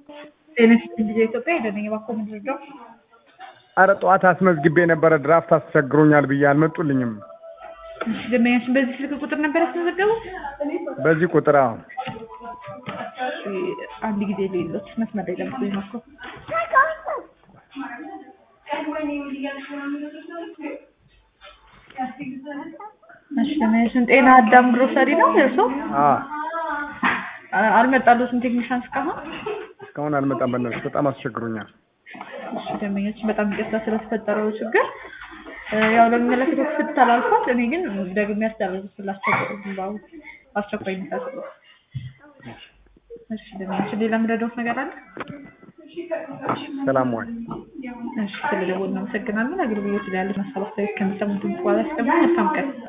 ጤና ጊዜ ኢትዮጵያ ሄደነኝ እባክዎ ምንድነው? አረ ጠዋት አስመዝግቤ ነበረ ድራፍት አስቸግሮኛል ብዬ አልመጡልኝም። እሺ ደንበኛችን በዚህ ስልክ ቁጥር ነበር ያስመዘገቡት? በዚህ ቁጥር አዎ። እሺ አንድ ጊዜ ሌሎች መስመር ላይ ለምሳሌ እባክዎ እሺ ደንበኛችን ጤና አዳም ግሮሰሪ ነው እርሶ? አዎ አልመጣልዎትም ቴክኒሻን እስካሁን? እስካሁን አልመጣም። በእናትሽ በጣም አስቸግሮኛል። እሺ ደንበኛችን በጣም ይቅርታ ስለተፈጠረው ችግር ያው ለሚመለከተው ክፍል ተላልፏል። እኔ ግን ደግሜ ያስተላልፍላቸው በአስቸኳይ የሚታስቡ እሺ ደንበኛችን ሌላ የምረዳዎት ነገር አለ? ሰላም ዋል። እሺ ስለደወሉ እናመሰግናለን። አገልግሎት ላይ ያለ ሀሳብ አስተያየት ከሚሰሙት በኋላ ያስቀምጡ። መልካም ቀን